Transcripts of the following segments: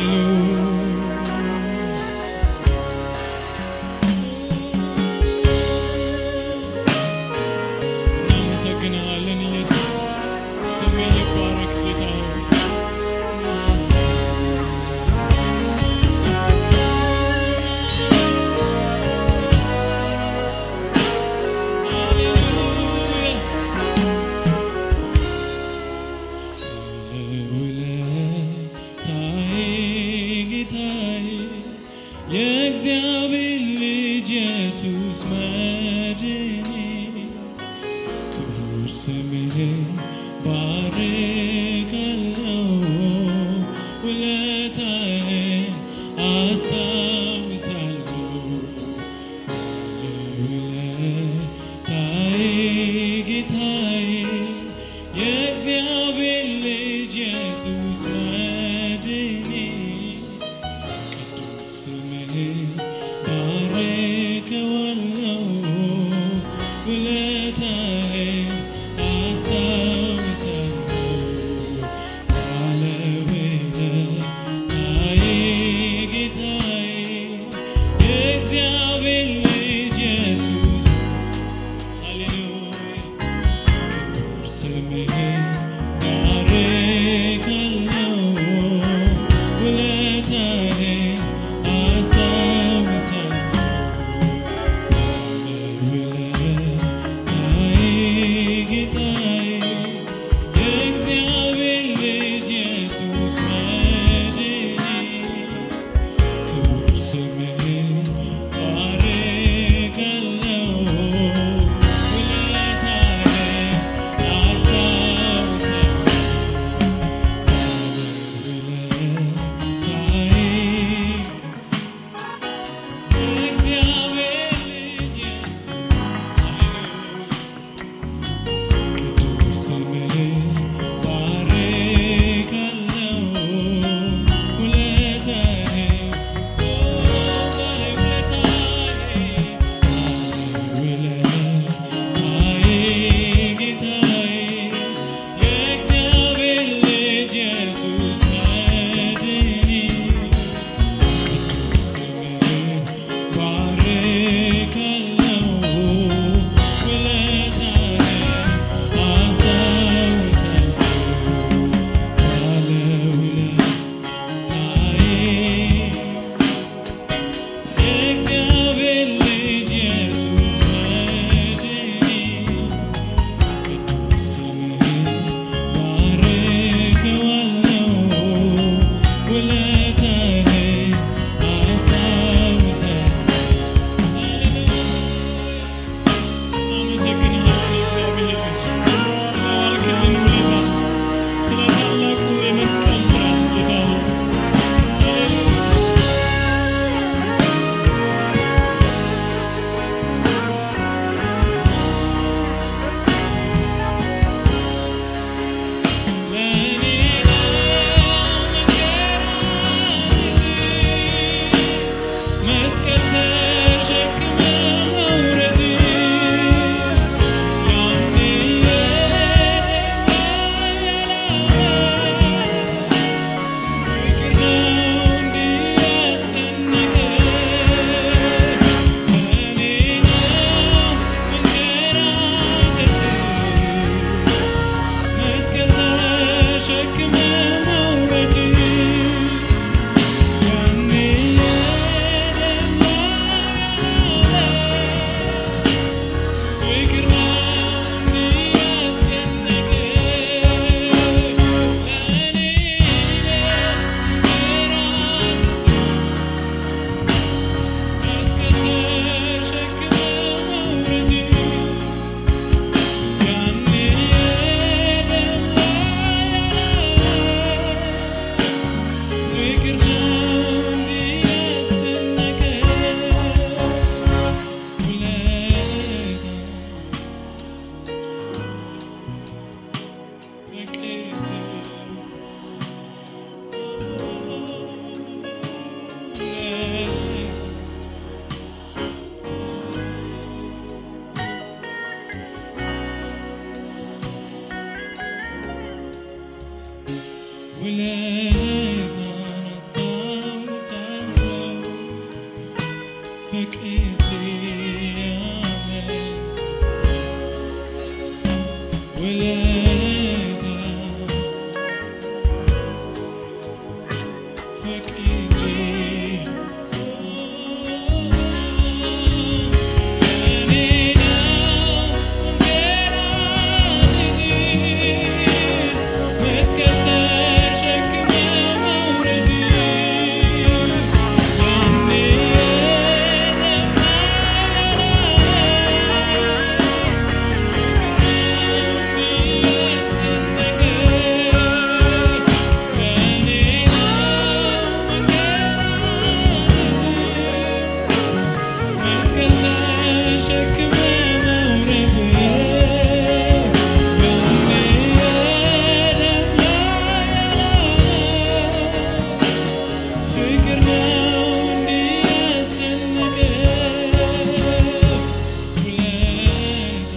እናመሰግንሃለን ኢየሱስ፣ ስምህ ይባረክ ጌታ ሆይ። ውለታዬ ጌታዬ የእግዚአብሔር ልጅ ኢየሱስ መድኔ ክቡር ስምህን ባርካለሁ ውለታህን አስታውሳለሁ ውለታዬ ጌታዬ የእግዚአብሔር ልጅ ኢየሱስ መድኔ ቅዱስ ስምህን ባርከዋለሁ ውለታህን አስታውሳለሁ ባለውለታዬ ጌታዬ የእግዚአብሔር ልጅ ኢየሱስ ሃሌሉያ ክቡር ስምህን ባርካለሁ ውለታህን አስታውሳለሁ ውለታዬ ጌታዬ የእግዚአብሔር ልጅ ኢየሱስ መድኔ ክቡር ስምህን ባርካለሁ ውለታህን አስታውሳለሁ የእግዚአብሔር ልጅ ኢየሱስ መድኔ ስምህን ባርካለሁ ውለታህን አስታውሳለሁ ባለውለታዬ የእግዚአብሔር ልጅ ኢየሱስ መድኔ ቅዱስ ስምህን ባርከዋለሁ ውለታህን አስታውሳለሁ። እናመሰግንሃለን እግዚአብሔር ኢየሱስ ስለ ዋልክልን ውለታ፣ ስለ ታላቁ የመስቀል ሥራ ጌታ ሆይ ሃሌሉያ ለኔ መስቀል ተሸክመ መውረድ ያኔ ፍቅር ነው እንዲህ ያስጨነቀ ለኔ ነው መንከራተት መስቀል ተሸክመ መውረድ ያኔ የደማ ፍቅር ነው እንዲህ ያስጨነቀ ለኔ መስቀል ተሸክመ መውረድ ያኔ የደማ ፍቅር ነው እንዲህ ያስጨነቀ ውለታ በቅጅ ውለታ ውለታን አስታ ፈቅጄ እኔ ነው እንገራልኝ መስቀል ተሸክመ መውረድ ያኔ መስቀል ተሸክመ መውረድ ፍቅር ነው እንዲህ ያስጨነቀ ውለታ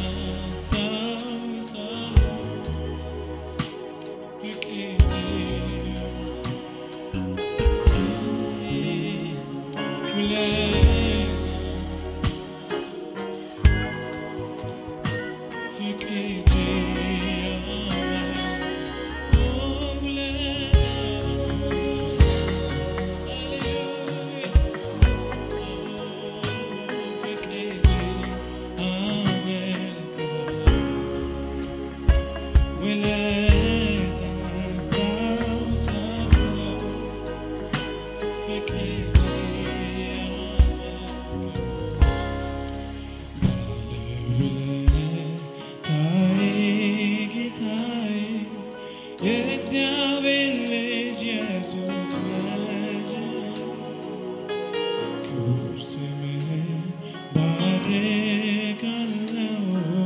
አስታውሳለሁ ፈቅጄ ውለታ ፈቅጄ አመልክ ውለታ የእግዚአብሔር ልጅ ኢየሱስ መድን ክቡር ስምህን ባርካለው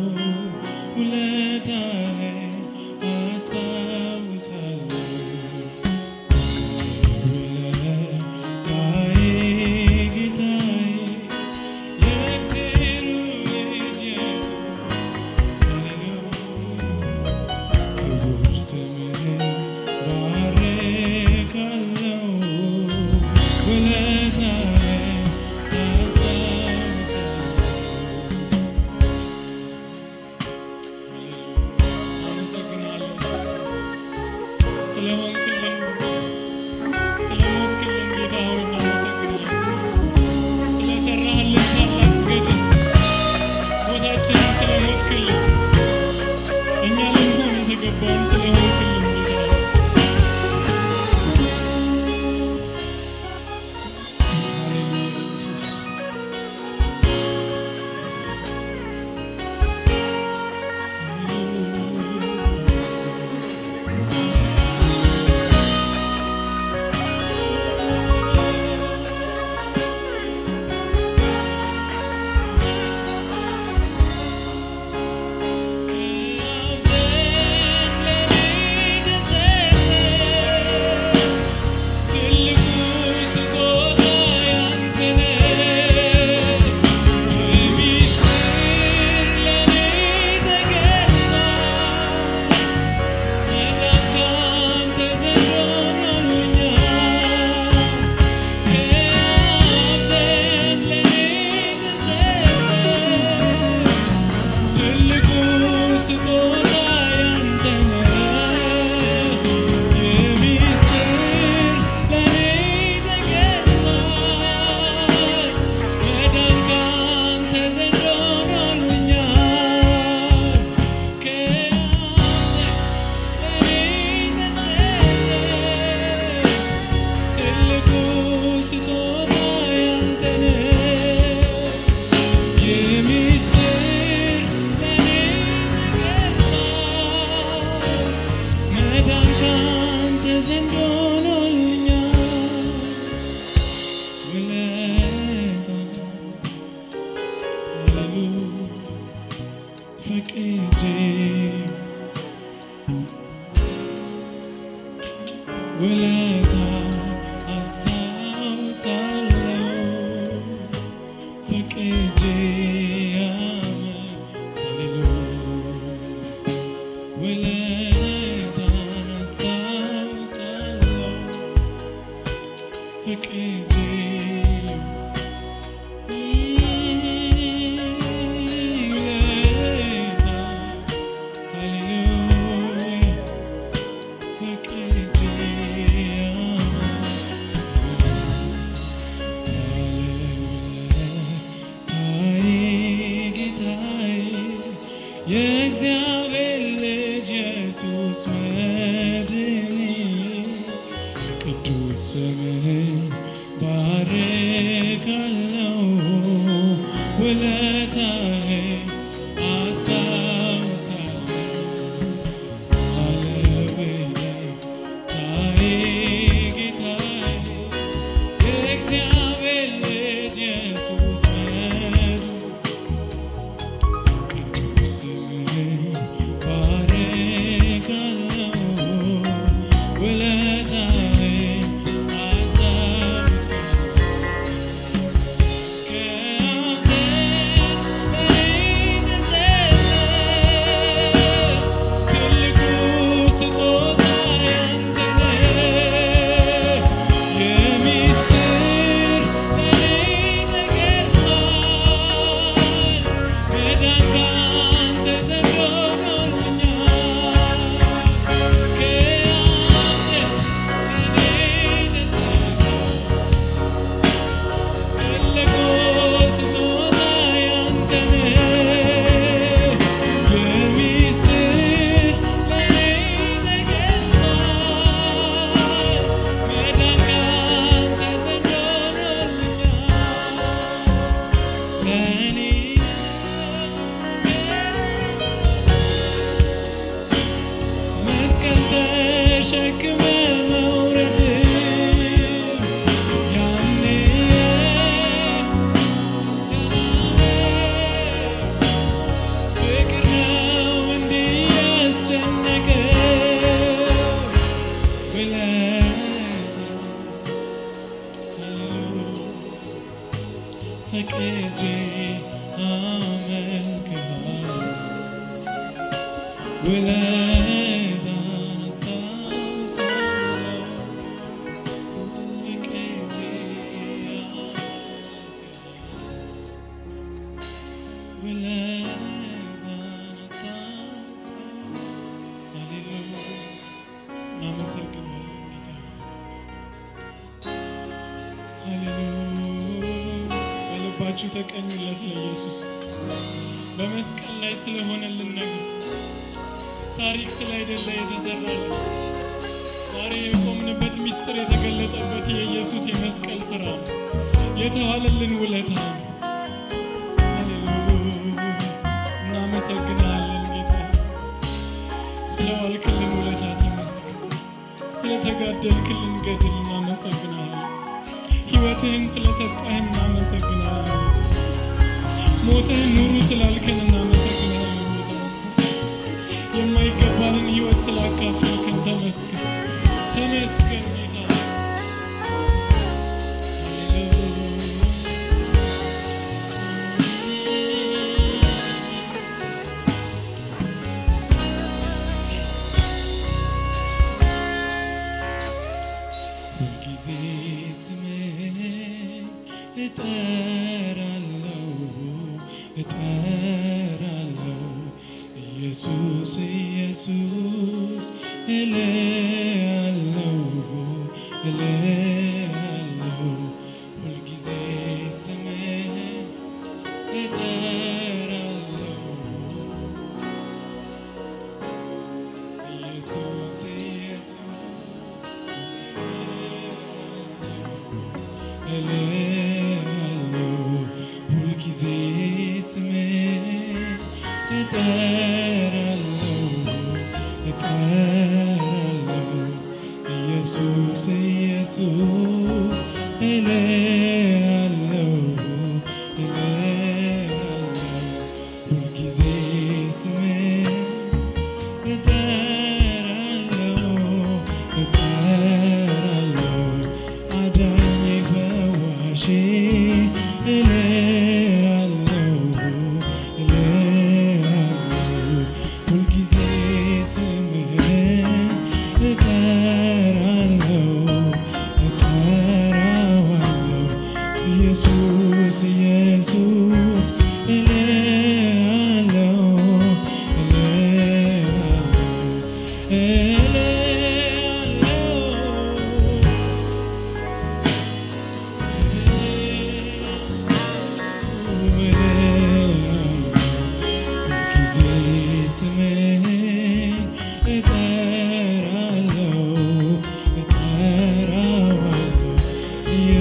ውለታህን አስታውሳለሁ ውለታዬ ጌታዬ የእግዚአብሔር ልጅ ኢየሱስ ሃሌሉያ ክቡር ስምህን ባርካለው ውለታህን አስታውሳለሁ። አመሰግናለሁ ስለሆንክልን ስለሞትክልን ጌታ ሆይ እናመሰግናለን። ስለሰራህልን ታላቅ ገድል ሞታችንን ስለሞትክልን እኛ ልንሆን የተገባውን ስለሆንክልን ጌታ ሆይ ሃሌሉያ ኢየሱስ ትልቁ ስጦታ ያንተ ነው። ሚስጥር ለኔ ተገልጧል። መዳን ካንተ ዘንድ ሆኖልኛል። ከአብ ዘንድ ለኔ ተሰጠ። ትልቁ ስጦታ ያንተ ነው። የሚስጥር ለኔ ተገልጧል። መዳን ካንተ ዘንድ ሆኖልኛል። ከአብ ዘንድ ለኔ ተሰጠ። ትልቁ ስጦታ ያንተ ነው። የሚስጥር ለኔ ተገልጧል። መዳን ካንተ ዘንድ ሆኖልኛል። ውለታ ሃሌሉያ ፈቅጄ ውለታ አስታውሳለሁ ፈቅጄ አመ- ሃሌሉያ ውለታን አስታውሳለሁ ፈቅጄ ውለታ ሃሌሉያ ፈቅጄ አመ- ስምህን ባርካለው ውለታህን አስታውሳለሁ ባለውለታዬ ጌታዬ የእግዚአብሔር ልጅ ኢየሱስ መድኃኒቴ ቅዱስ ስምህን ባርካለው ውለታህን አስታውሳለሁ ከአብ ዘንድ በእኔ ተሰጠህ ትልቁ ስጦታ ያንተ ነው። የሚስጥር ለእኔ ተገልጧል። መዳን ካንተ ዘንድ ሆኖልኛል። ከአብ ዘንድ በእኔ ተሰጠህ ትልቁ ስጦታ ያንተ ነው። የሚስጥር ለእኔ ተገልጧል። መዳን ካንተ ዘንድ ሆኖልኛል። ለእኔ መስቀል ተሸክመ መውረድ ያኔ ፍቅር ነው እንዲህ ያስጨነቀው ፈቅጄ አመልክሃለሁ ውለታን አስታውሳለሁ ፈቅጄ አመልክሃለሁ ውለታን አስታውሳለሁ ሃሌሉያ እናመሰግናለን ጌታ ሃሌሉያ በልባችሁ ተቀኙለት ለኢየሱስ በመስቀል ላይ ስለሆነልን ነገር ታሪክ ስላይደለ የተሰራልን ዛሬ የቆምንበት ምስጢር የተገለጠበት የኢየሱስ የመስቀል ስራ ነው። የተዋለልን ውለታ ነው። ሃሌሉያ እናመሰግናለን ጌታ ስለዋልክልን ውለታ ተመስገን። ስለተጋደልክልን ገድል እናመሰግናለን። ሕይወትህን ስለሰጠህን እናመሰግናለን። ሞትህን ኑሩ ስላልክን እናመሰግናለን። ጌታ የማይገባንን ሕይወት ስላካፈልክን ተመስገን፣ ተመስገን ጌታ ሁልጊዜ ስምህን እጠራለሁ እጠራለሁ ኢየሱስ ኢየሱስ እልሃለሁ እልሃለሁ ሁልጊዜ ስምህን እጠራለሁ ኢየሱስ ኢየሱስ እልሃለሁ ሁልጊዜ ስምህን እጠራለሁ እጠራለሁ ኢየሱስ ኢየሱስ እልሃለሁ እልሃለሁ ሁልጊዜ ስምህን እጠራለሁ እጠራለሁ አዳኜ ፈዋሼ እልሃለሁ እልሃለሁ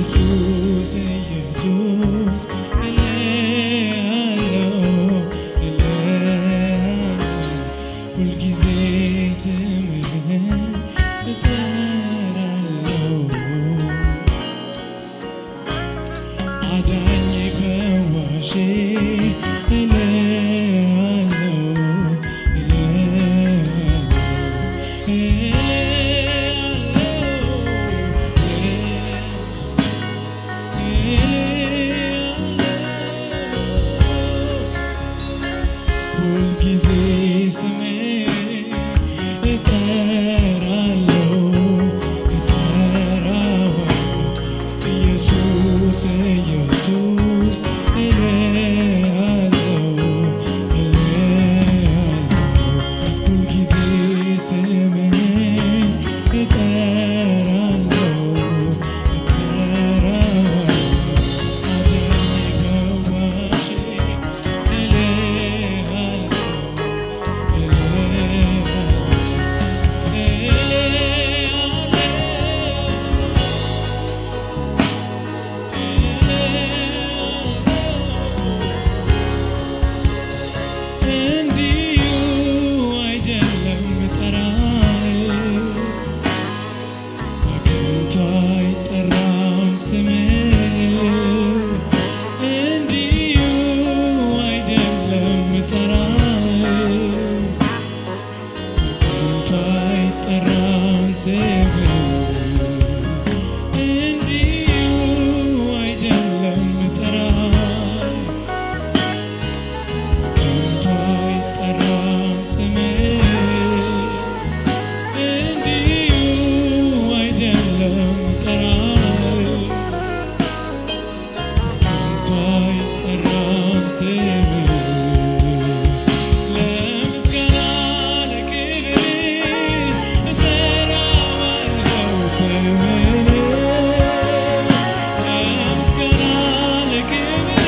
ኢየሱስ ኢየሱስ እልሃለሁ እልሃለሁ ሁልጊዜ ስምህን እጠራለሁ አዳኝ ፈዋሼ እልሃለሁ እልሃለሁ ሁልጊዜ ስምህን እጠራለሁ እጠራዋለሁ ኢየሱስ ኢየሱስ እልሃለሁ እልሃለሁ ሁልጊዜ ስምህን እጠራለሁ እጠራዋለሁ አዳኝ ፈዋሼ እልሃለሁ እንዲሁ አይደለም ጠራህ በከንቱ አይጠራም ስምህ እንዲሁ አይደለም ጠራህ በከንቱ አይጠራም ስምህ እንዲሁ አይደለም ጠራህ ከንቱ አይጠራም ስምህ እንዲሁ አይደለም ጠራህ ከንቱ አይጠራም ስምህ ለምስጋና ለክብር እጠራዋለሁ ስምህን ለምስጋና ለክብር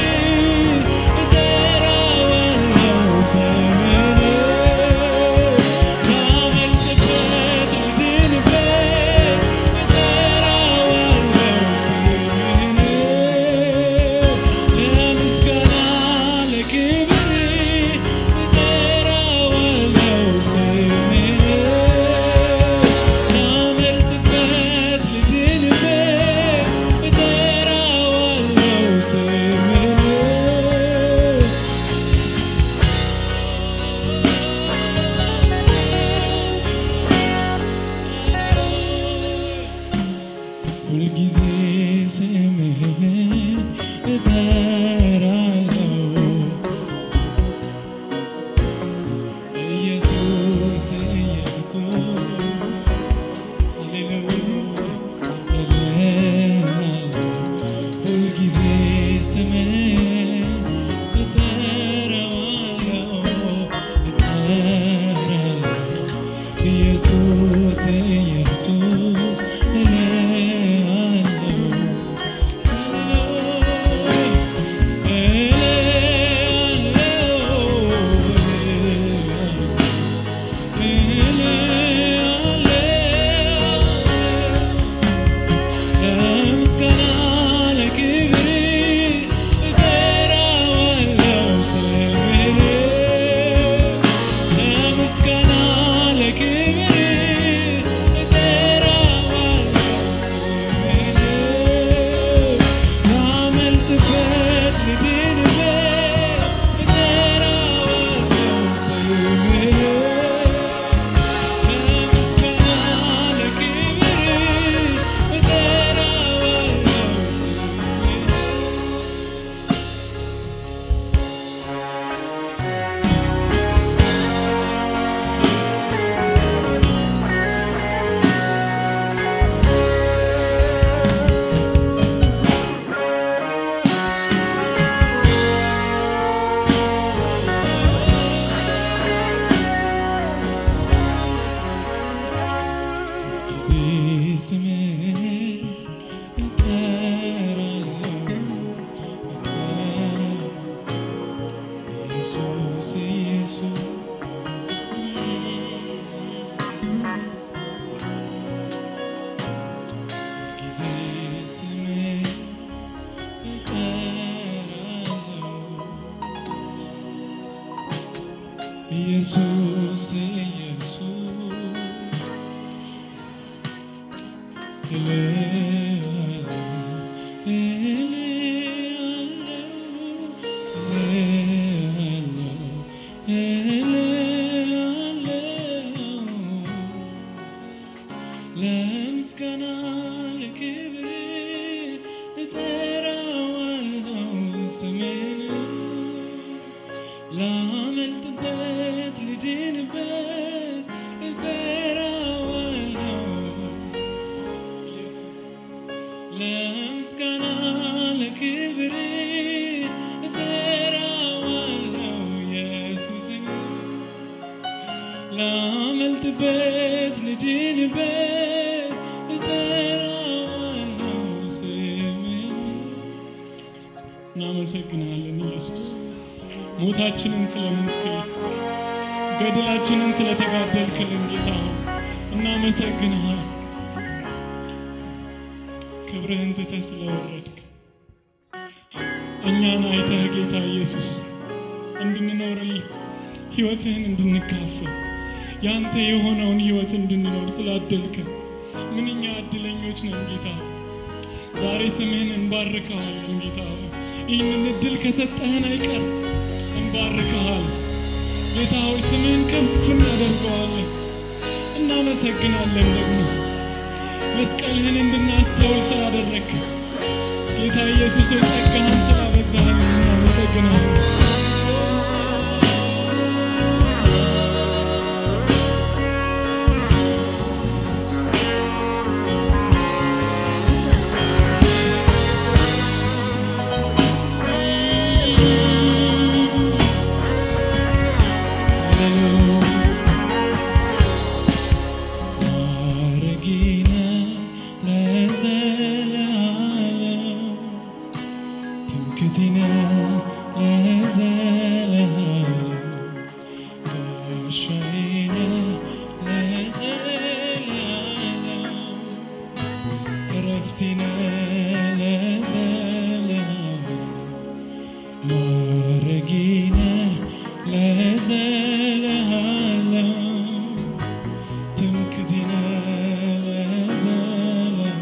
እጠራዋለሁ ስምህን ላመልጥበት ልድንበት እጠራዋለሁ ስምህን ለምስጋና ለክብር እጠራዋለሁ ስምህን ላመልጥበት ልድንበት እጠራዋለሁ ስምህን ሁልጊዜ ስምህን እጠራለሁ ኢየሱስ ኢየሱስ ሃሌሉያ እልሃለሁ ሁልጊዜ ስምህን እጠራዋለሁ እጠራለሁ ኢየሱስ ኢየሱስ እልሃለሁ ኢየሱስ ኢየሱስ ለምስጋና ለክብር እጠራዋለሁ ስምን ላመልጥበት ልድንበት እጠራዋለሁ ኢየሱስ ለምስጋና ለክብር እጠራዋለሁ ኢየሱስን ላመልጥበት ልድንበት እጠራዋለሁ ስምን እናመሰግናለን ኢየሱስ ሞታችንን ስለምትክል ገድላችንን ስለተጋደልክልን ጌታ ሆይ እናመሰግንሃል ክብርህን ትተህ ስለወረድክ እኛን አይተህ ጌታ ኢየሱስ እንድንኖርልህ ሕይወትህን እንድንካፈል ያንተ የሆነውን ሕይወት እንድንኖር ስላደልክን ምንኛ እድለኞች ነን ጌታ ዛሬ ስምህን እንባርከዋለን ጌታ ሆይ ይህንን እድል ከሰጠህን አይቀር እንባርከሃል ጌታ ሆይ ስምህን ከፍ እናደርገዋለን እናመሰግናለን ደግሞ መስቀልህን እንድናስተውል ስላደረግክ ጌታ ኢየሱስ ሆይ ጸጋህን ስላበዛህን እናመሰግናለን ማረጊነ ለዘለዓለም ትምክህቴነ ለዘለዓለም ጋሻዬነ ለዘለዓለም ዕረፍቴነ ለዘለዓለም ማረጊነ ለዘለዓለም ትምክህቴነ ለዘለዓለም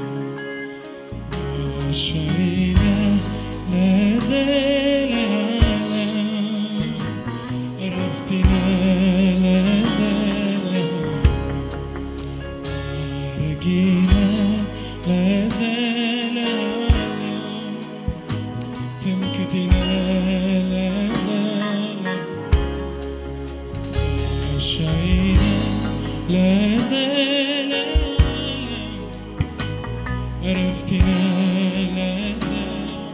ጋሻዬነ ለዘለዓለም ዕረፍቴነ ለዘለዓለም ማረጌነ ለዘለዓለም ትምክህቴነ ለዘለዓለም ጋሻዬነ ለዘለዓለም ዕረፍቴነ ለዘለዓለም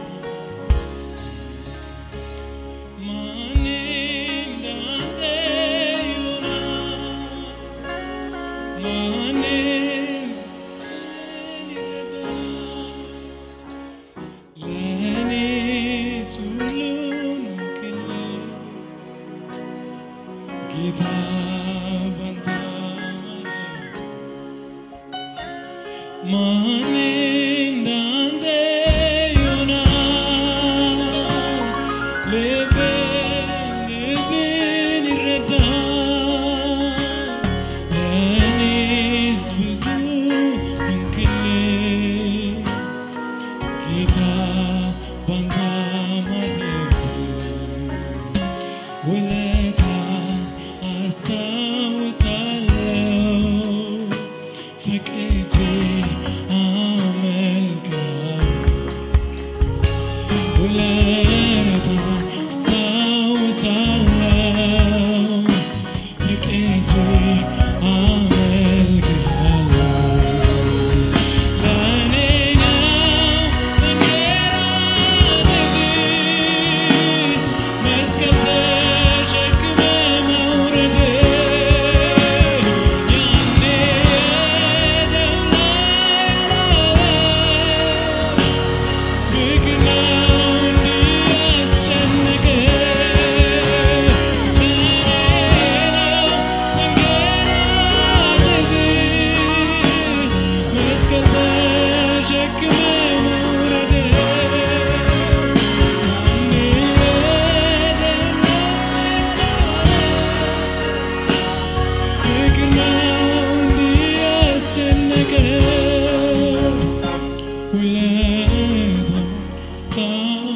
ማን እንዳንተ ይሆናል? ማንስ ይረዳል? ለእኔስ ሁሉን ክልል ጌታ ባንተ አማረ። ማን እንዳንተ ይሆናል? ልብን ልብን ይረዳል። ለእኔስ ብዙ እንክልል ጌታ ባንተ ማረፍ ውለታ አስታውሳለሁ ፈቅጄ አመልካለሁ ውለታ አስታውሳለሁ ፈቅጄ አመልካለሁ ለእኔ ነው መንገራገጥ መስቀል ተሸክመ መውረድ ያኔ የደም ላይ ፍቅር ነው እንዲህ ውለታውን ስታውስ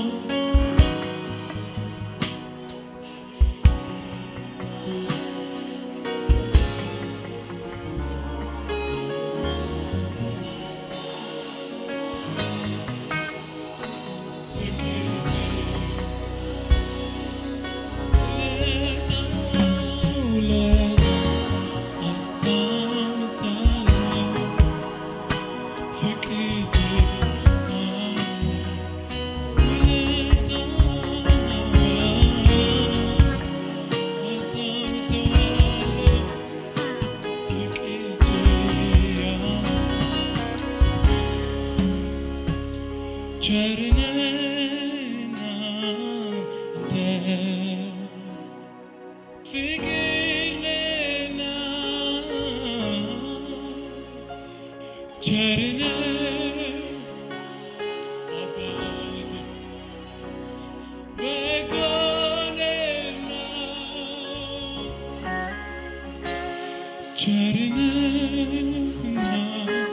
ቸርነህና አንተ ፍቅር ነህና ቸርነህ አባቴ በጎ ነህና ቸርነህና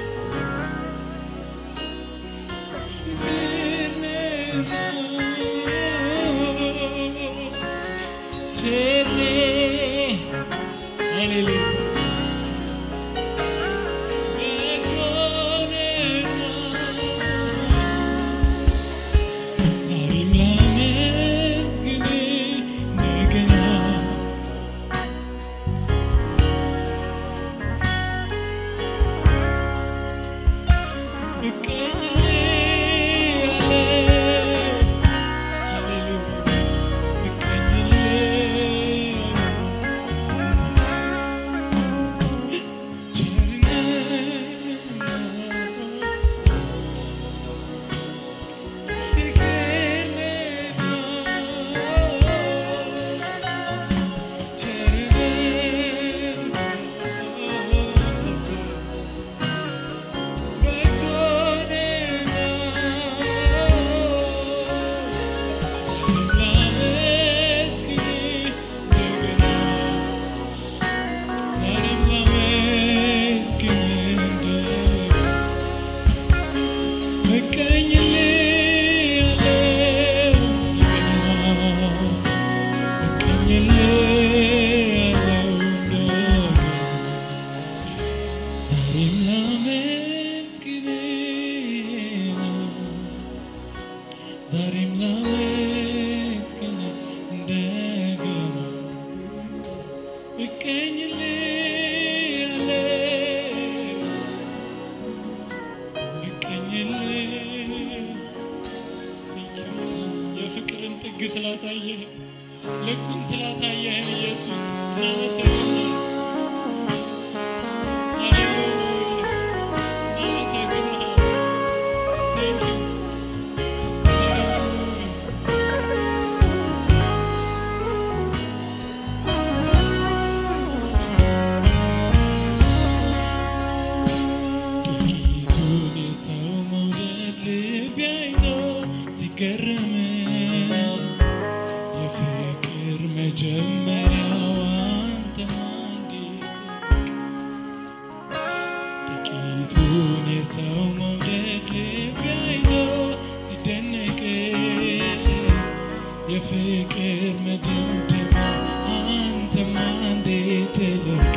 ዛሬም ላመስግን እንደገና ዛሬም ላመስግን ዛሬም ላመስግን እንደገና የፍቅርን ጥግ ስላሳየህ ልኩን ስላሳየህን ኢየሱስ እናመሰግናለን። ሃሌሉያ እናመሰግናለን። Thank you. ሃሌሉያ ጥቂቱን የሰው መውደድ ልቤ አይቶ ሲገረም የፍቅር መጀመሪያው አንተማ እንዴት ጥቂቱን የሰው መውደድ ልቤ አይቶ ሲደነቅ የፍቅር መደምደሚያ አንተማ እንዴት ትልቅ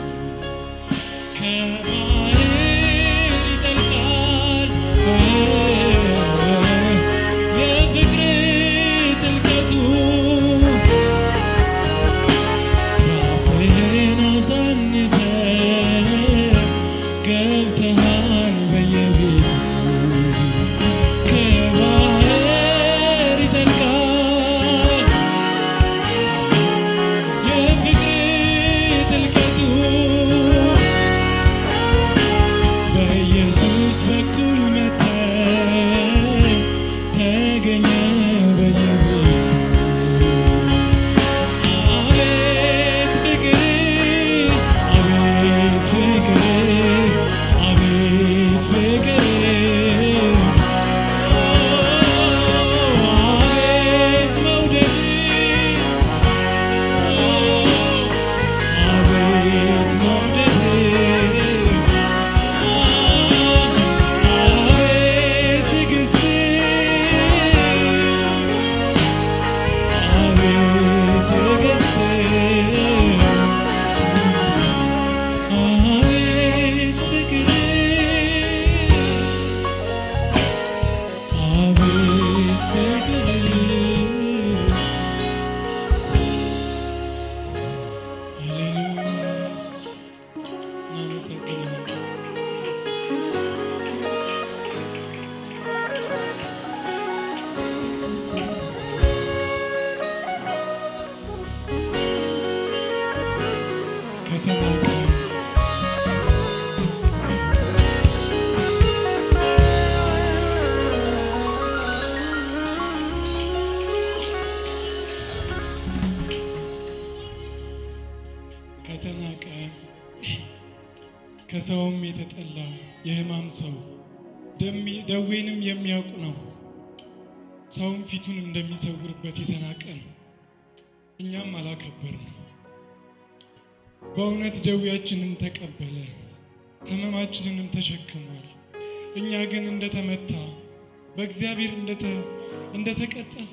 ከባህር ይጠልቃል የፍቅር ከሰውም የተጠላ የሕማም ሰው ደሚ- ደዌንም የሚያውቅ ነው። ሰውም ፊቱን እንደሚሰውርበት የተናቀ ነው። እኛም አላከበር ነው። በእውነት ደዌያችንን ተቀበለ፣ ሕመማችንንም ተሸክሟል። እኛ ግን እንደተመታ በእግዚአብሔር እንደተ- እንደተቀጠፈ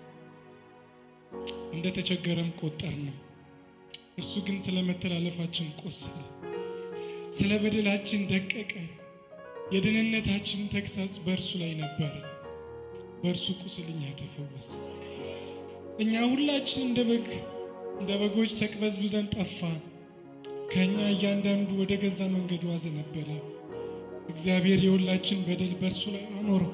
እንደተቸገረም ቆጠር ነው። እርሱ ግን ስለ መተላለፋችን ቆሰለ፣ ስለ በደላችን ደቀቀ። የደህንነታችን ተግሣጽ በእርሱ ላይ ነበረ፣ በእርሱ ቁስል እኛ ተፈወሰ። እኛ ሁላችን እንደ በግ እንደ በጎች ተቅበዝብዘን ጠፋን። ከእኛ እያንዳንዱ ወደ ገዛ መንገዱ አዘነበለ። እግዚአብሔር የሁላችን በደል በእርሱ ላይ አኖረው።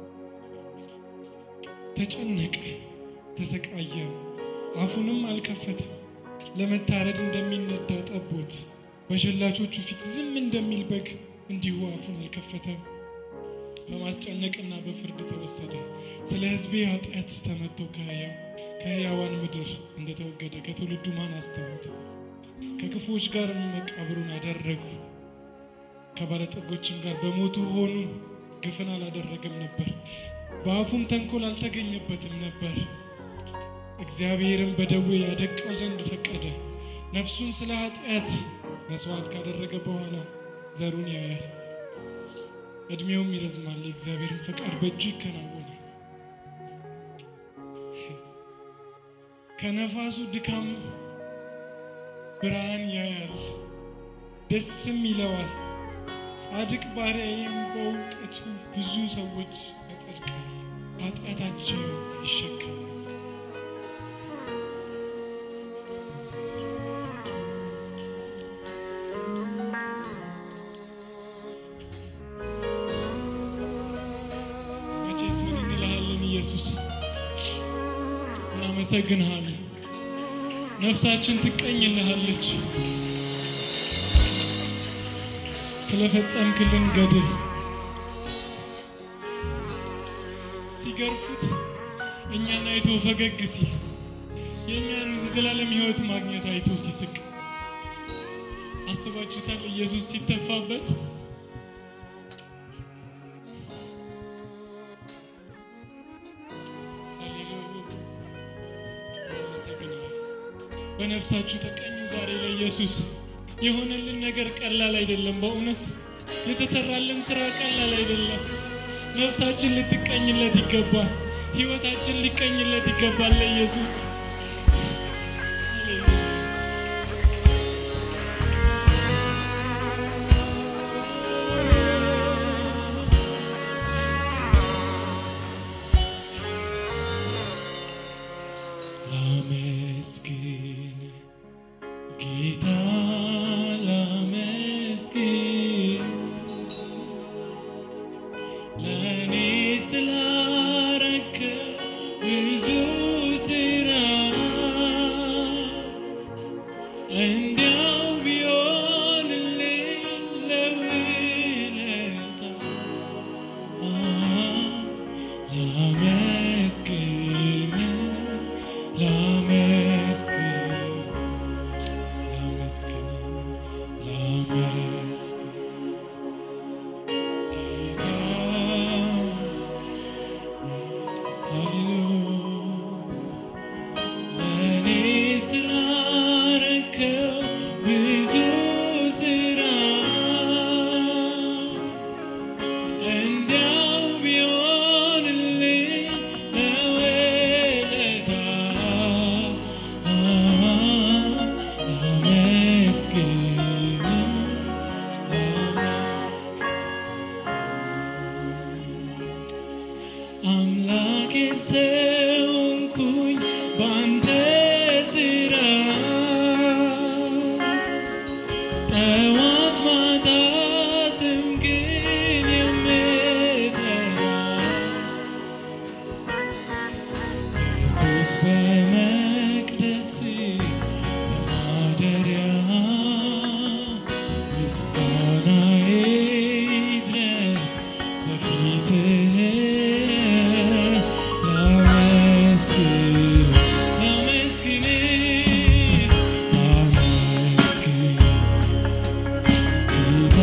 ተጨነቀ፣ ተሰቃየ፣ አፉንም አልከፈተም። ለመታረድ እንደሚነዳ ጠቦት በሸላቾቹ ፊት ዝም እንደሚል በግ እንዲሁ አፉን አልከፈተም። በማስጨነቅና በፍርድ ተወሰደ። ስለ ሕዝቤ ኃጢአት ተመቶ ከሕያው ከሕያዋን ምድር እንደተወገደ ከትውልዱ ማን አስተዋለ? ከክፉዎች ጋር መቃብሩን አደረጉ። ከባለጠጎችም ጋር በሞቱ ሆኑ። ግፍን አላደረገም ነበር፣ በአፉም ተንኮል አልተገኘበትም ነበር። እግዚአብሔርም በደዌ ያደቀው ዘንድ ፈቀደ። ነፍሱን ስለ ኃጢአት መስዋዕት ካደረገ በኋላ ዘሩን ያያል፣ ዕድሜውም ይረዝማል። የእግዚአብሔርን ፈቃድ በእጁ ይከናወናል። ከነፋሱ ድካም ብርሃን ያያል፣ ደስም ይለዋል። ጻድቅ ባሪያዬም በእውቀቱ ብዙ ሰዎች ያጸድቃል፣ ኃጢአታቸው ይሸከማል። መቼስ ምን እንልሃለን ኢየሱስ፣ እናመሰግንሃለን። ነፍሳችን ትቀኝልሃለች ስለፈጸምክልን ገድል። ሲገርፉት እኛን አይቶ ፈገግ ሲል የእኛን የዘላለም ሕይወት ማግኘት አይቶ ሲስቅ አስባችሁታል? ኢየሱስ ሲተፋበት ሃሌሉያ አመሰግናለሁ። በነፍሳችሁ ተቀኙ ዛሬ ለኢየሱስ። የሆነልን ነገር ቀላል አይደለም። በእውነት የተሰራልን ስራ ቀላል አይደለም። ነፍሳችን ልትቀኝለት ይገባል። ህይወታችን ሊቀኝለት ይገባል ለኢየሱስ። ሃሌሉያ ላመስግን ጌታ ላመስግን ለእኔ ስላረከ ብዙ ስራ እንዲያው ቢሆንልኝ ለውለታ ላመስግን ላመስግን ላመስግን ላመስግን ጌታ ሃሌሉያ ለእኔ ስላረከው ብዙ ስራ እንዲያው ቢሆንልኝ ለውለታ ላመስግን አምላኬ ሰውንኩኝ ባንተ ስራ ጠዋት ማታ ስምህን የምጠራ ኢየሱስ በመቅደስ በማደሪያ ምስጋናዬ ይድረስ በፊትህ ላመስግን ላመስግን ላመስግን ጌታ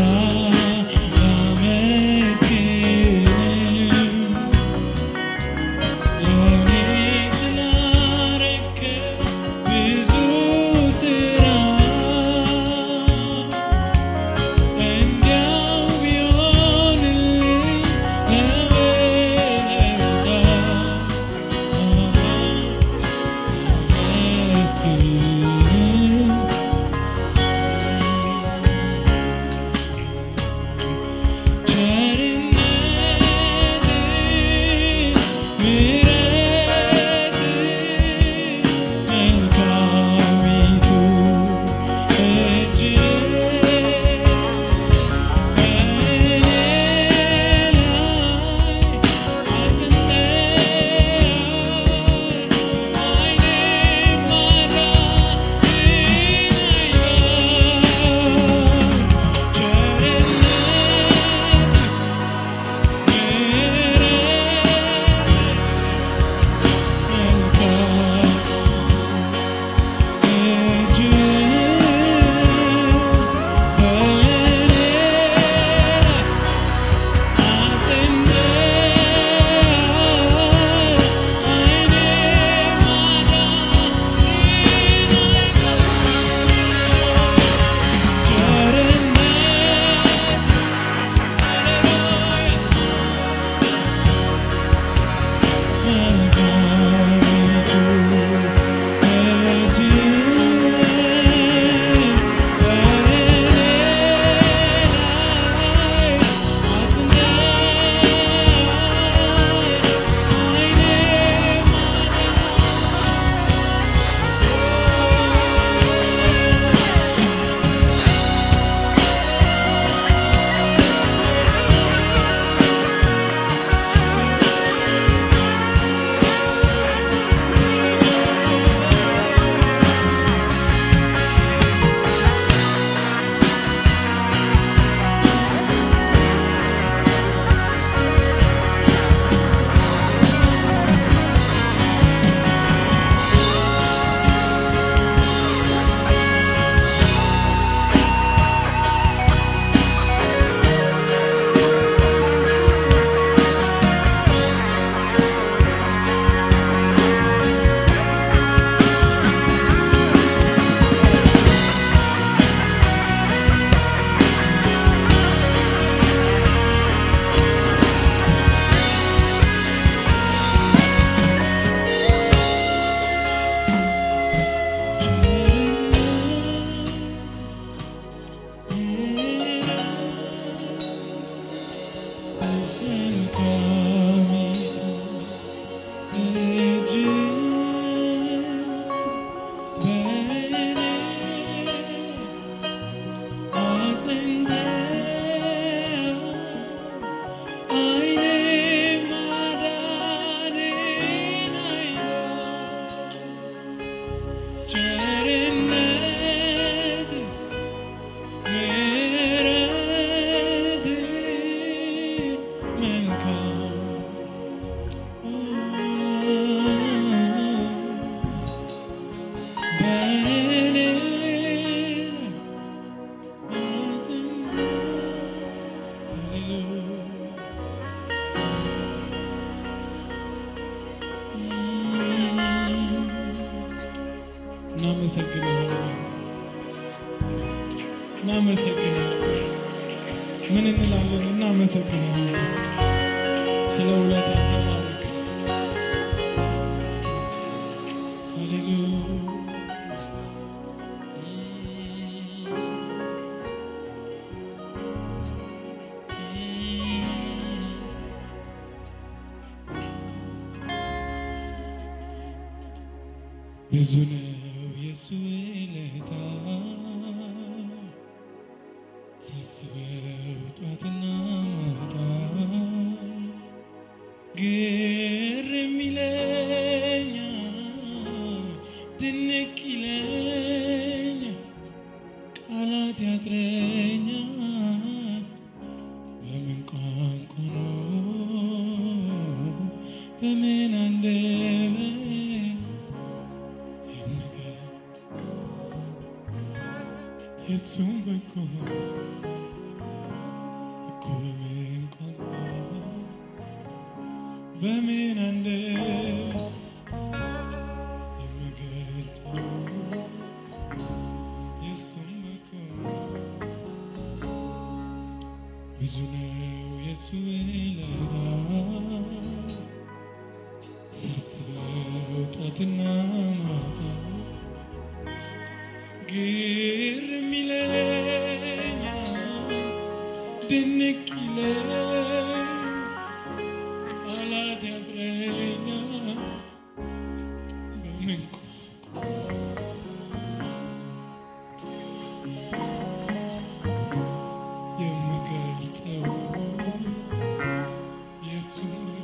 እናመሰግናለን። ምን እንላለን? እናመሰግናለን። ስለ ውለታ ተባረክ። ሃሌሉያ ብዙ ነው የሱ ውለታ ሳስበው ጧትና ማታ ግርም ይለኛል ድንቅ ይለኛል ቃላት ያጥረኛል በምን ቋንቋ ነው በምን አንደበት የምገልጥ የሱም በጎ እኮ በምን ቋንቋ በምን አንደበት የምገልጸው የሱም በጎ ብዙ ነው የሱ ውለታ ሳስበው ጧትና ማታ ግርም ይለኛል ድንቅ ይለኛል ቃላት ያጥረኛል በምን ቋንቋ የምገልጸው የሱን